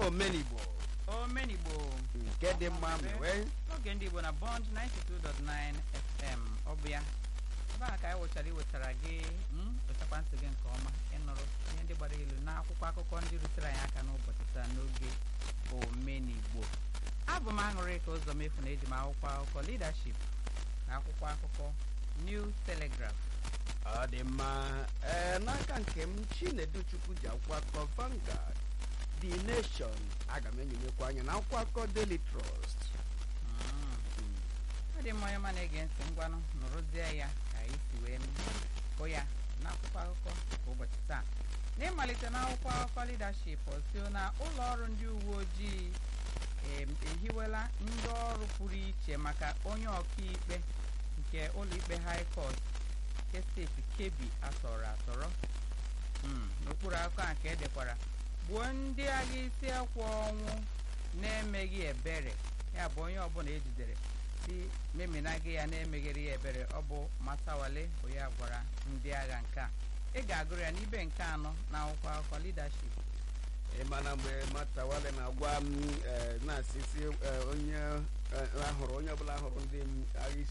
omenigbo omenigbo nke dị mma mewe oge ndị igbo na bond 92.9 fm ọ bụ ya ebe a ka anyị wụchara iwetara gị mm, wetakwa ntị gị nke ọma ịnụrụ ihe ndị gbara ilu na akwụkwọ akụkọ ndị rutere anyị aka n'ụbọchị taa n'oge omenigbo abụ m aṅụrị ka ụzọ mefu na eji m akwụkwọ akụkọ leadership na akwụkwọ akụkọ new telegraph ọ dị mma ee n'aka nke m chinedu chukwu ji akwụkwọ akụkọ Vanguard The Nation aga m enyonyekwa anya na akwụkwọ akụkọ Daily Trust Mm. ọ dị mma onye ma na-ege ntị ngwanụ nụrụzie ya ka anyị si wee hụ ya n'akwụkwọ akụkọ nke ụbọchị taa n'ịmalite n'akwụkwọ akụkọ leadership osio na ụlọ ọrụ ndị uwe ojii em, ehiwela ndị ọrụ pụrụ iche maka onye ọkaikpe nke ụlọikpe high court nke steeti Kebbi atọrọ atọrọ Mm, n'okpuru akụkọ a ka edekwara gbuo ndị agha isi akwa ọnwụ na-emeghị ebere ya bụ onye ọbụla ejidere si meminaghị ya na-emeghere ya ebere ọ bụ Matawale bụ ya gwara ndị agha nke a ị ga-agụrụ ya n'ibe nke anọ na akwụkwọ akụkọ leadership ị ma na mgbe Matawale na-agwa m eh, na-asịsị eh, onye eh, ahụrụ onye ọbụla hụrụ ndị agha